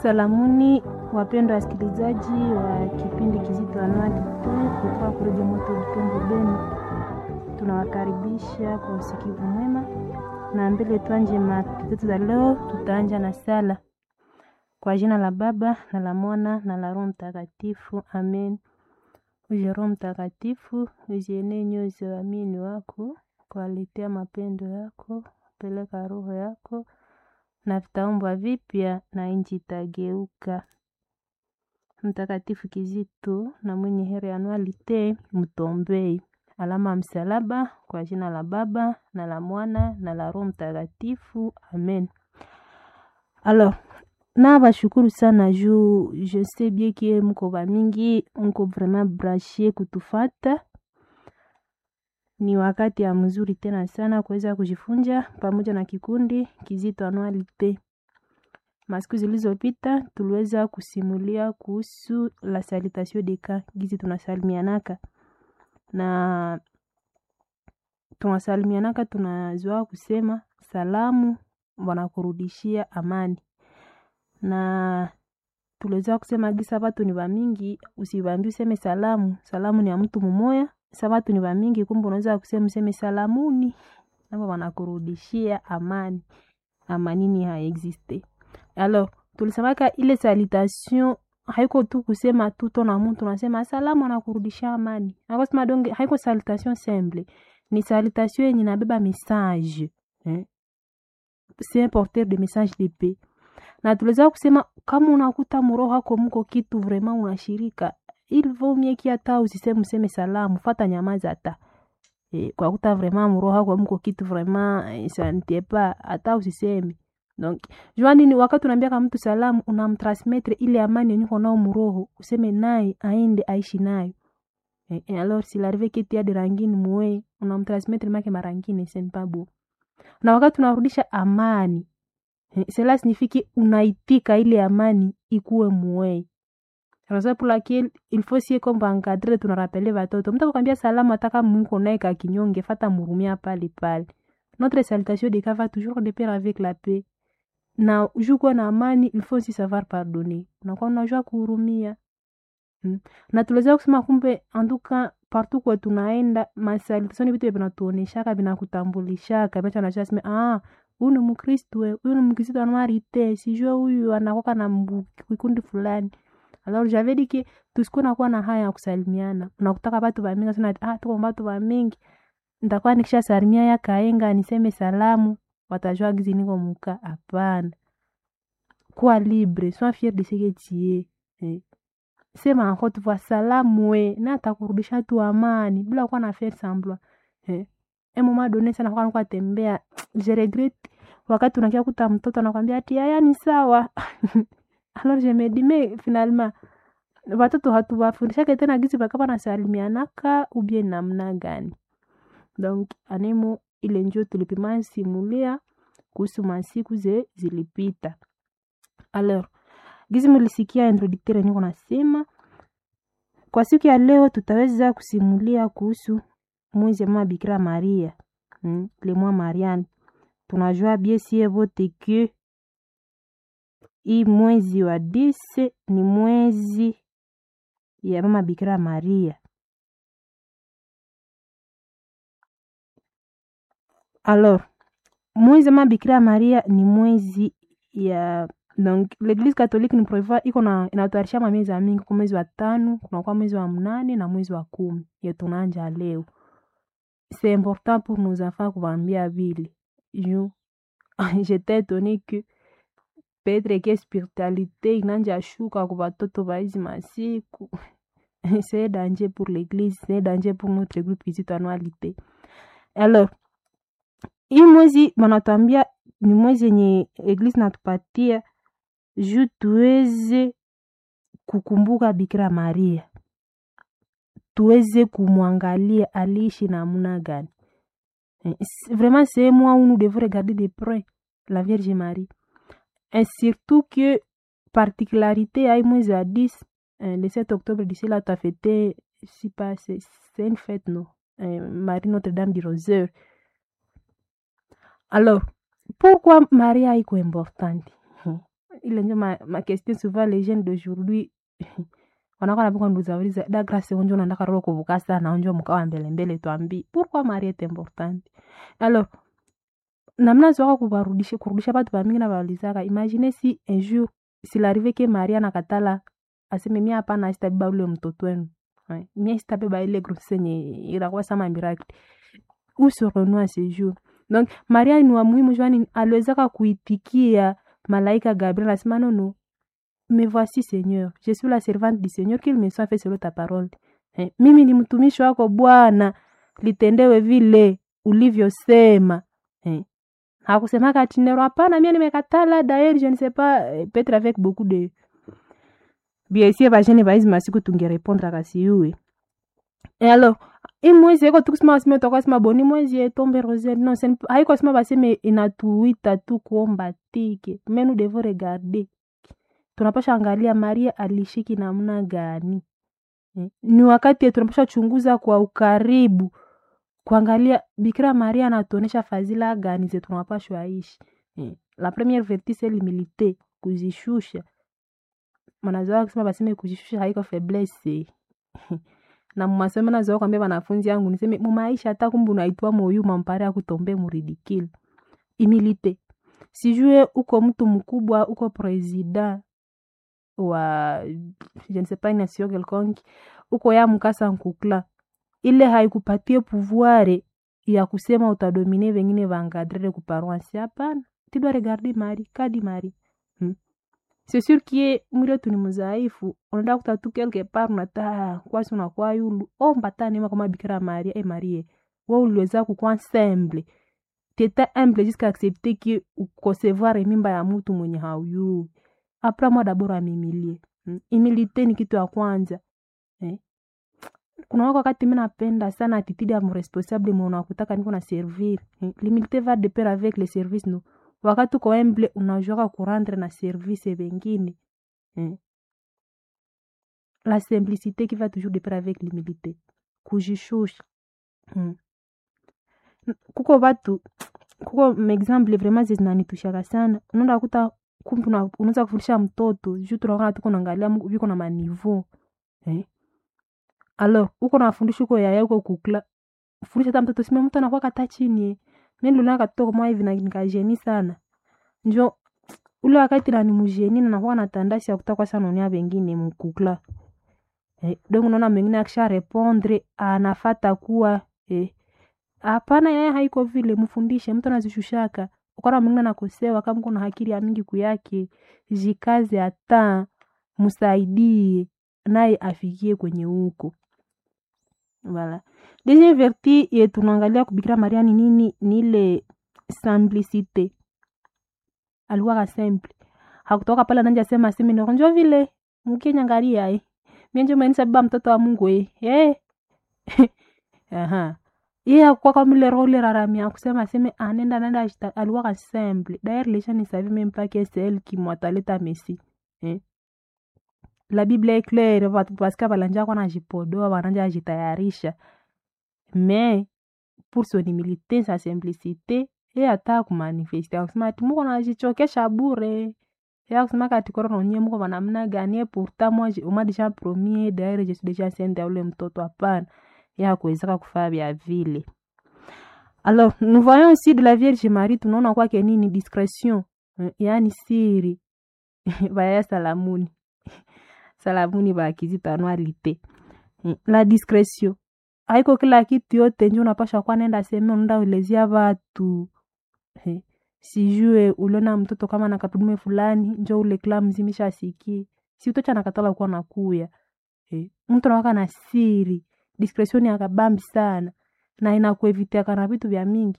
Salamuni wapendwa wasikilizaji wa kipindi kizito Anualite kutoka Kuredio Moto Butembo Beni, tunawakaribisha kwa usikivu mwema, na mbele tuanje mada zetu za leo. Tutaanja na sala kwa jina la Baba na la Mwana na la Roho Mtakatifu, amen. Uje Roho Mtakatifu, uzienee nyoyo za waamini wako, kuwaletea mapendo yako, peleka roho yako na vitaumbwa vipya na nchi itageuka. Mtakatifu Kizito na mwenye heri Anualite, mtombei. Alama ya msalaba kwa jina la Baba na la Mwana na la Roho Mtakatifu, amen. Alors, na bashukuru sana juu je sais bien que mko bamingi mko vraiment branché kutufata. Ni wakati ya mzuri tena sana kuweza kujifunza pamoja na kikundi Kizito Anualite. Masiku zilizopita tuliweza kusimulia kuhusu la salutation de cas, gizi tunasalimianaka na tunasalimianaka, tunazoa kusema salamu wanakurudishia amani, na tuliweza kusema gisa watu ni wamingi, usibambi useme salamu. Salamu ni ya mtu mumoya, sa watu ni wamingi, kumbe unaweza kusema useme salamuni, nabo wanakurudishia amani. Amanini haexiste. Alors, tulisemaka ile salutation haiko tu kusema tu tona mtu nasema asalamu anakurudishia amani. Akosema donge haiko salutation simple. Ni salutation yenye inabeba message. Eh? C'est un porteur de message de paix. Na tuliweza kusema kama unakuta muroho hako mko kitu vraiment unashirika, il vaut mieux ki hata usiseme useme salamu, fata nyamaza hata. Eh, kwa kuta vraiment muroho hako mko kitu vraiment eh, ça ne t'est pas hata usiseme. Donc, jua nini wakati unaambia kama mtu salamu unamtransmettre ile amani yenye uko nao muroho, useme naye aende aishi nayo. Eh, eh, alors s'il arrive que tu as de rangine mwe, unamtransmettre make marangine c'est pas beau. Na wakati unarudisha amani, eh, cela signifie que unaitika ile amani ikuwe mwe. Raison pour laquelle il faut sie comme encadrer tunarapele watoto. Mtu akwambia salamu ataka mko naye ka kinyonge, fata murumia pale pale. Notre salutation de cas va toujours de pair avec la paix na juu kuwa na amani il faut aussi savoir pardonner, unakuwa unajua kuhurumia hmm. Na tuliweza kusema kumbe anduka partout kwa tunaenda masalutation vitu vinatuoneshaka vinakutambulishaka vinacha najua sema ah, huyu ni Mkristo, huyu ni Mkristo anuarite, sijue huyu anakoka na kikundi fulani. Alors j'avais dit que tusikuwa nakuwa na haya ya kusalimiana, unakutaka watu wa mingi sana, ah, tuko watu wa mingi, nitakuwa nikisha salimia ya kaenga niseme salamu watajua gizi niko muka. Hapana, kuwa libre, sois fier de ce que tu es eh. Sema encore tu vois salamu we na atakurudisha tu amani bila kuwa na faire semblant eh. Un moment donné sana kwa kwa tembea je regrette wakati unakia kuta mtoto anakwambia ati haya ni sawa alors je me dis mais finalement watoto hatuwafundishake tena gizi bakapa nasalimianaka ubie namna gani? Donc anemo ile njo tulipima simulia kuhusu masiku ze zilipita. Alors, gizi mulisikia introducteur niko nasema kwa siku ya leo tutaweza kusimulia kuhusu mwezi mwa Bikira Maria, hmm, le mois Mariane. Tunajua bien sie vote que hii mwezi wa dise ni mwezi ya mama Bikira Maria. Alors, mwezi ma Bikira Maria ni mwezi ya donc l'Eglise catholique ni prevoit iko na inatayarisha miezi ya mingi kwa mwezi wa tano, kunakuwa mwezi wa mnane na mwezi wa kumi ya tunaanja leo. C'est important pour nos enfants kuwaambia vile. Juu j'étais étonnée que peut-être que spiritualité inanja shuka kwa watoto wa hizi masiku. C'est danger pour l'Eglise, c'est danger pour notre groupe Kizito Anualite. Alors, hii mwezi wanatuambia ni mwezi yenye eglise natupatia juu tuweze kukumbuka Bikira Maria, tuweze kumwangalia aliishi namna gani. Vraiment c'est moi où nous devons regarder de près la Vierge Marie et surtout que particularité ya hii mwezi wa 10 le 7 octobre d'ici là tu as fêté si pas c'est une fête non Marie Notre-Dame du Rosaire Alors, pourquoi Maria iko importante? ile njo ma, ma question souvent les jeunes d'aujourd'hui wanakuwa napika nduzauliza da grâce onjo unataka roho kuvuka sana onjo mkawa mbele mbele twambi pourquoi mari est importante alors namna zoka kuvarudisha kurudisha batu bamingi na baulizaka imagine si un jour s'il arrive que maria nakatala aseme mia hapana sitabeba ule mtoto wenu Ouais. mie sitabeba ile grossesse yenye irakuwa sama miracle où serons-nous à ce jour donc maria ni wa muhimu jwani aliwezaka kuitikia malaika gabriel asema nono me voici seigneur je suis la servante du seigneur qu'il me soit fait selon ta parole eh, mimi ni mtumishi wako bwana litendewe vile ulivyosema eh. hakusemaka ati nero hapana mie nimekatala daer je ne sais pas eh, peut-être avec beaucoup de biesie bajene baizi masiku tungerepondre akasiyuwe e alors imwezi eko tukusema baseme twakasema boni mwezi etombe rosel non sen, haiko sema baseme inatuita tu kuomba tike mais nous devons regarder tunapasha angalia maria alishiki namna gani eh, ni wakati tunapasha chunguza kwa ukaribu kuangalia bikira maria anatuonesha fadhila gani ze tunapashwa ishi eh, la première vertu c'est l'humilité kuzishusha manazoa kusema baseme kujishusha haiko faiblesse na mumasomo nazoa kwambia wanafunzi yangu niseme mumaisha hata kumbe unaitwa moyu mampare akutombe muridikile humilité sijue uko mtu mkubwa uko president wa je ne sais pas nation quelconque uko ya mkasa nkukla ile haikupatie pouvoir ya kusema utadomine vengine vangadrere kuparoansi hapana tidwa regarde mari kadi mari hmm. c'est sûr kie mwili wetu ni mzaifu unaenda kuta tu quelque part unata kwasi unakuwa yulu omba ta neema kama bikira maria e marie we uliweza kukwa semble teta humble jusqu'à accepter que ukosevoir mimba ya mtu mwenye hauyuu apres moi dabord amimilie hmm. imilite ni kitu ya kwanza eh? kuna wako wakati mi napenda sana attitude ya mresponsable mwe unakutaka niko na servir eh? l'humilité va de pair avec le service no wakati uko humble unajuaka kurendre na service vengine eh? la simplicité qui va toujours de pair avec l'humilité kujishusha hmm. kuko batu kuko maexample vraiment zinanitushaka sana unaenda kuta kumbe unaweza kufundisha mtoto juu tunaona tuko naangalia viko na maniveau eh? alors uko nafundisha uko yaya uko kukla fundisha hata mtoto sima mtu anakuwa kata chini eh. mi niliona katoto kama hivi na nikajeni sana njo ule wakati na ni mjeni na nakuwa na tandasi ya kutaka sana unia wengine mkukla eh, donc unaona mwingine akisha repondre anafata kuwa eh, hapana yeye haiko vile mfundishe mtu anazishushaka ukana mwingine nakosewa kama kuna hakiri ya mingi kuyake jikaze hata msaidie naye afikie kwenye huko voilà deuxième vertu ye tunaangalia kubikira maria ni nini ni ile simplicité alikuwaka simple hakutoka pale nanja sema aseme njo vile mkinyangalia eh mienje umenisa baba mtoto wa mungu eh eh aha iye akuwa kama ile roho ile raramia kusema aseme anenda nenda aliwaka simple d'ailleurs les gens ne savaient même pas que c'est elle qui mwataleta messi eh la bible est claire parce que balanja kwa najipodoa wananja ajitayarisha mais pour son humilité sa simplicité ye ata kumanifeste akusema ati muko najichokesha bure ye akusema kati koro nonye muko banamna gani ye pourtant moi uma déjà promis d'ailleurs je suis déjà enceinte ya ule mtoto hapana ye hakuwezeka kufaa vya vile alors nous voyons aussi de la vierge marie tunaona kwake nini discrétion yaani siri baya salamuni salamuni bakizitanwalite la discrétion haiko kila kitu yote njo unapasha kuwa nenda seme unaenda ulezia watu sijue uliona mtoto kama na kapudume fulani njo ule kila mzimisha asikie si utocha nakatala kuwa nakuya mtu nawaka na siri discretion akabambi sana na inakuevitiaka na vitu vya mingi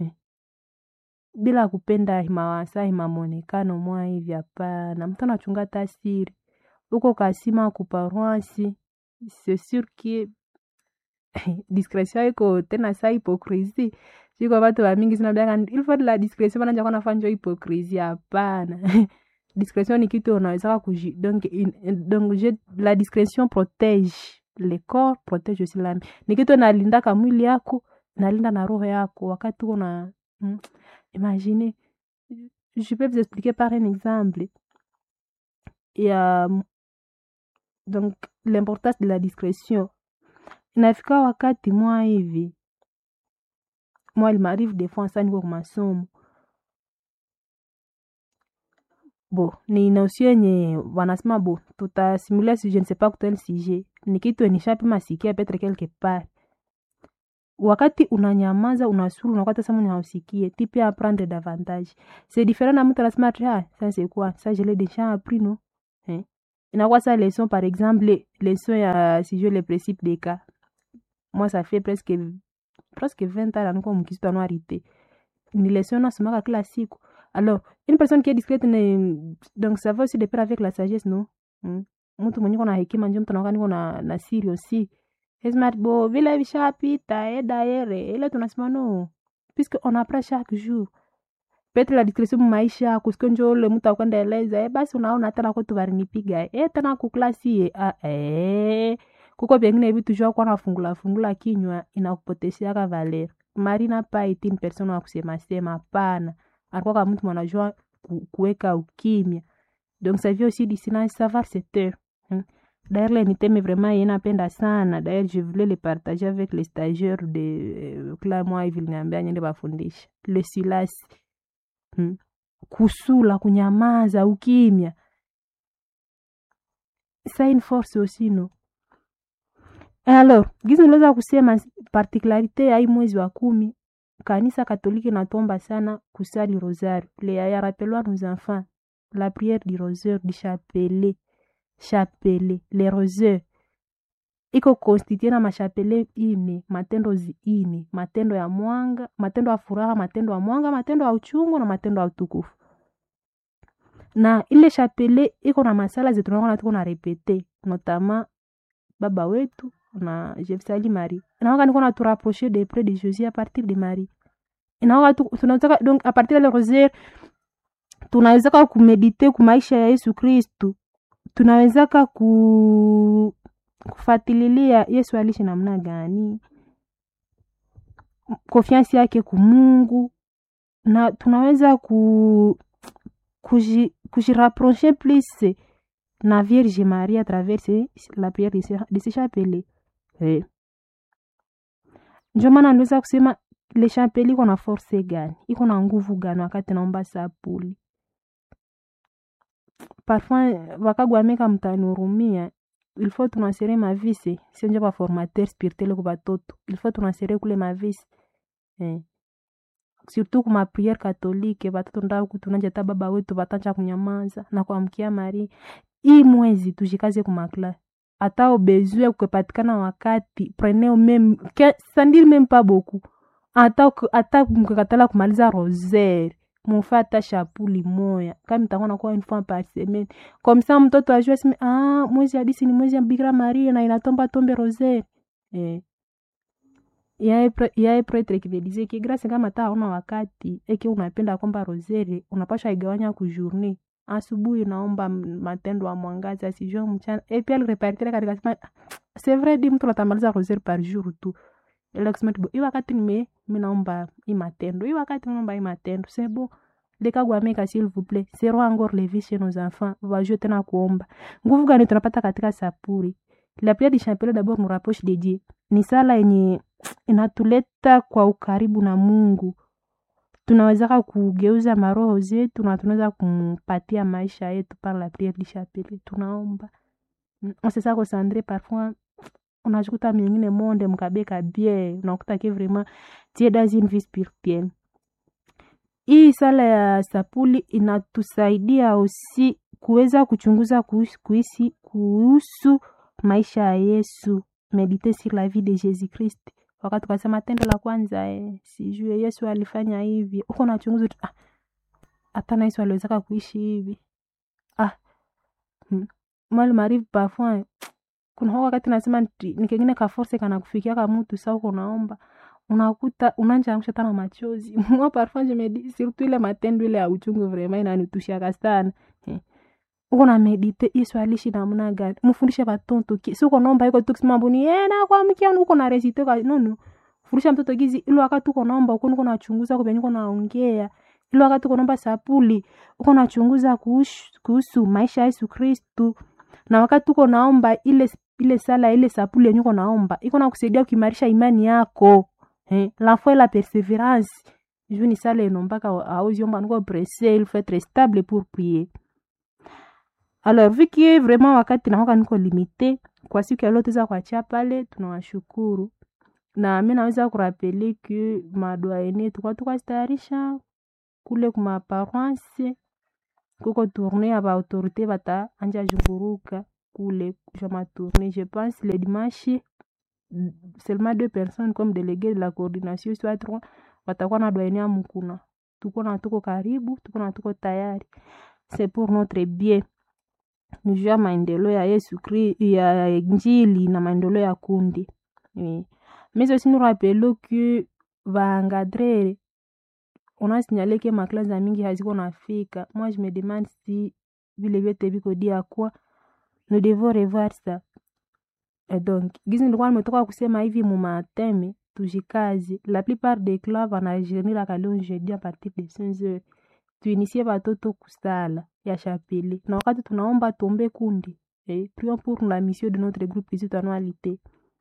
bila kupenda himawasa himamonekano mwa hivi hapana mtu anachunga ta siri uko kasima kuparoisi c'est sûr que discrétion iko tena sa hypocrisie siko batu bamingi sinabiaka il faut de la discrétion bananja kwa nafanya hypocrisie hapana discrétion ni kitu unawezaka kuji donc, in, donc je, la discrétion protège le corps protège aussi l'âme ni kitu nalindaka mwili yako nalinda na roho yako wakati uko na hmm, imagine je peux vous expliquer par un exemple ya donc l'importance de la discrétion inafika wakati mwa hivi mwa limarive des fois sa niko kumasomo bo ni nosio yenye wanasema bo tutasimulia si je ne sais pas kutel sujet ni kitu nishapima sikia petre quelque part wakati unanyamaza unasuru unakwata sama unausikie ti pia apprendre davantage c'est différent na mtu anasema ati ah ça c'est quoi ça je l'ai déjà appris non eh? inakuwa sa leçon par exemple leçon ya si je le principe des cas moi ça fait presque presque 20 ans naniko mkisitu anuarité ni leçon nasomaka kila siku alors une personne qui est discrète ne, donc ça va aussi de pair avec la sagesse non mm. mtu mwenye kona hekima njo mtu anakuwa niko na, na siri aussi smart bo vile vishapita e daere ile tunasema no puisque on apprend chaque jour petre la discrétion maisha kusike njo ule mtu akwenda eleza e basi unaona tena kwetu varinipiga e tena kuklasi e ah, e kuko vyengine vitu jua kuwa nafungula fungula kinywa inakupotesheaka valer marina pa iti ni persona wa kusema sema hapana alikuwa kama mtu mwanajua ku, kuweka ukimya donc ça vient aussi du silence savoir se taire hein. d'ailleurs le niteme vraiment ye napenda sana d'ailleurs je voulais le partager avec les stagiaires de euh, kila mwa hivi liniambia nyende bafundisha le silence hmm. kusula kunyamaza ukimya ça une force aussi no alors gizi niliweza kusema particularité ya hii mwezi wa kumi kanisa katolike natomba sana kusali rosaire le ya rappelwa nos enfants la prière du rosaire du chapelet chapelet le rosaire iko konstitue na mashapele ine matendo zi ine matendo ya mwanga matendo ya furaha matendo ya mwanga matendo ya uchungu na matendo ya utukufu na ile chapele iko na masala zetu naona tuko na repete notama baba wetu na jefsali marie naoka niko na turapprocher de près de jésus à partir de marie naoka tunataka donc à partir de rosaire tunawezaka kumedite ku maisha ya yesu kristu tunawezaka ku kufatililia yesu alishi namna gani konfiansi yake kumungu na tunaweza ku kujirapproche plus na vierge marie à travers la prière de ce chapelet eh. njo maana niliweza kusema le chapelet iko na force gani iko na nguvu gani wakati naomba sapuli parfois wakagwameka mtanihurumia il faut tunasere mavisi sio njo baformateur spirituel ku batoto il faut tunasere kule mavisi eh. surtout kuma priere katolike batoto ndaku tunanja ta baba wetu batanja kunyamaza na kuamkia mari hii mwezi tujikaze kumakla ata obezue kukepatikana wakati preneo meme sandili meme pa boku ata ata mkekatala kumaliza rosaire mufe ata shapuli moya kama itakuwa nakuwa une fois par semaine comme ça mtoto ajue sime ah mwezi hadisi ni mwezi ya bikira maria na inatomba tombe rosaire eh yaye pretre kivedizia ki grâce kama ta hauna wakati eke unapenda kwamba rosere unapasha igawanya ku journée asubuhi naomba matendo ya mwangaza sijue mchana e pia alirepartire katika sema c'est vrai di mtu natamaliza rosere par jour tu ile kusema tibo hii wakati nime mimi naomba hii matendo hii wakati naomba hii matendo c'est bon lekagwameka s'il vous plaît zero encore levi chez nos enfants wajue tena kuomba nguvu gani tunapata katika sapuri la prière du chapelet d'abord nous rapproche de Dieu ni sala yenye inatuleta kwa ukaribu na mungu tunawezaka kugeuza maroho zetu na tunaweza kumpatia maisha yetu par la prière du chapelet tunaomba sesa kosandre parfois unajikuta mingine monde mkabeka bien unakuta ke vraiment tie dans une vie spirituelle hii sala ya sapuli inatusaidia osi kuweza kuchunguza kuhusu, kuhusu maisha ya yesu medite sur la vie de jésus christ wakati ukasema tendo la kwanza eh, sijue yesu alifanya hivi uko nachunguza ah, hata na yesu aliwezaka kuishi hivi ah hmm. mal marive parfois kuna wakati nasema ni kengine kaforce kana kufikia ka mtu sa uko naomba unakuta unanjaangusha tana machozi mwa parfois je me dis surtout ile matendo ile ya uchungu vraiment inanitushiaka sana eh uko na medite yesu alishi namna gani mfundishe batoto si uko naomba iko tukisema mbuni ena kwa mkia uko na resite ka no no fundisha mtoto gizi ile wakati uko naomba uko uko nachunguza kwa uko naongea ile wakati uko naomba sapuli uko nachunguza kuhusu, kuhusu maisha ya Yesu Kristu na wakati uko naomba ile ile sala ile sapuli yenye uko naomba iko na kusaidia kuimarisha imani yako eh, la foi la perseverance juu ni sala enombaka auziomba niko presse il faut être stable pour prier alors vu que vraiment wakati naoka niko limite kwa siku ya leo tuweza kuachia pale tunawashukuru na mi naweza kurapele ke madwaene tukwa tukazitayarisha kule kuma paroisse kuko tourne ya baautorité bata anja zunguruka kule ja matourne je pense le dimanche seulement deux personnes comme délégué de la coordination soit trois watakuwa na dwaene ya mukuna tuko na tuko karibu tuko na tuko tayari c'est pour notre bien nijua maendeleo ya Yesu Kri ya Injili na maendeleo ya kundi oui. mais aussi nous rappelons que vaengadrere on a signalé que maklasi za mingi haziko nafika moi je me demande si vile vyote viko dia kwa nous devons revoir ça et donc gizi nilikuwa nimetoka kusema hivi mumateme tujikazi la plupart des clubs wanajeniraka leo jeudi a partir de 5 heures tuinisie batoto kusala ya chapele na wakati tunaomba tombe kundi eh, prions pour la mission de notre groupe kizito annualité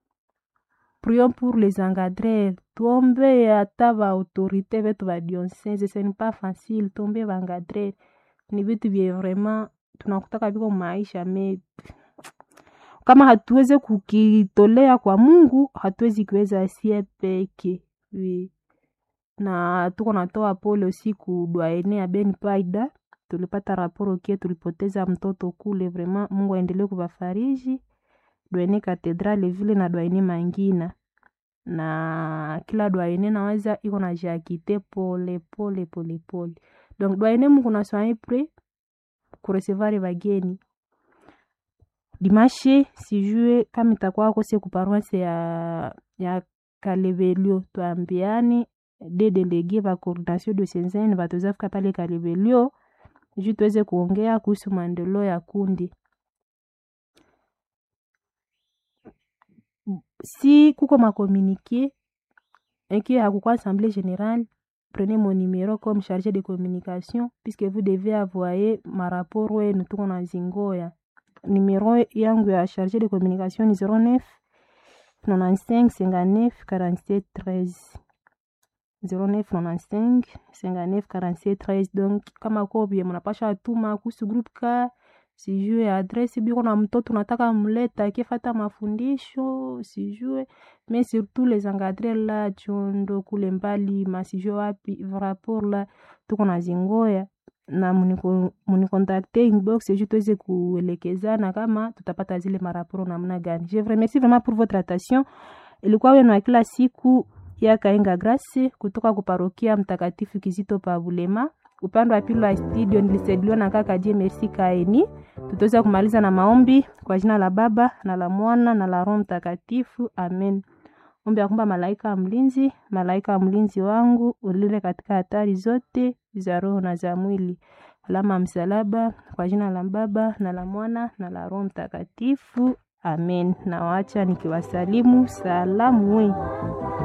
prions pour les engadreurs tuombe hata baautorité vetu badionsese ce n'est pas facile tombe baengadreur ni vitu vye vraiment tunakutaka viko maisha me kama hatuweze kukitolea kwa mungu hatuwezi kuweza sie peke oui. na tuko natoa pole usiku dwaene ya ben paida tulipata raporo kie tulipoteza mtoto kule vraiment mungu aendelee kuvafariji dwaene katedrale vile na dwaene mangina na kila dwaene naweza iko na jakite pole pole pole pole donc dwaene mungu naswai pre kuresevari bageni dimashe sijue kama itakuwa kose kuparuase ya ya kalebelio twambiani de delege va coordination de senzeni bataweza fika pale kalebelio juu tuweze kuongea kuhusu maendeleo ya kundi si kuko makomunike eki hakukuwa assemblée générale prenez mon numéro comme chargé de communication puisque vous devez avoyer maraporo wenu tuko na zingoya numéro yangu ya chargé de communication ni 09 95 59 47 13 09 95 59 47 13 donc kama kobie mnapasha tuma kuhusu group ka sijue adresi biko na mtoto unataka mleta akifata mafundisho sijue mais surtout les engadre la chondo kule mbali masijue wapi rapport la tuko na zingoya na munikontakte inbox ju tuweze kuelekezana kama tutapata zile maraporo namna gani je vous remercie vraiment pour votre attention ilikuwa wenu wa kila siku ya kaenga grace kutoka kuparokia mtakatifu kizito pa bulema upande wa pili wa studio nilisaidiwa na kaka je merci kaeni tutaweza kumaliza na maombi kwa jina la baba na la mwana na la roho mtakatifu amen ombi ya kwamba malaika wa mlinzi malaika wa mlinzi wangu ulile katika hatari zote za roho na za mwili alama ya msalaba kwa jina la baba na la mwana na la roho mtakatifu amen nawaacha nikiwasalimu salamu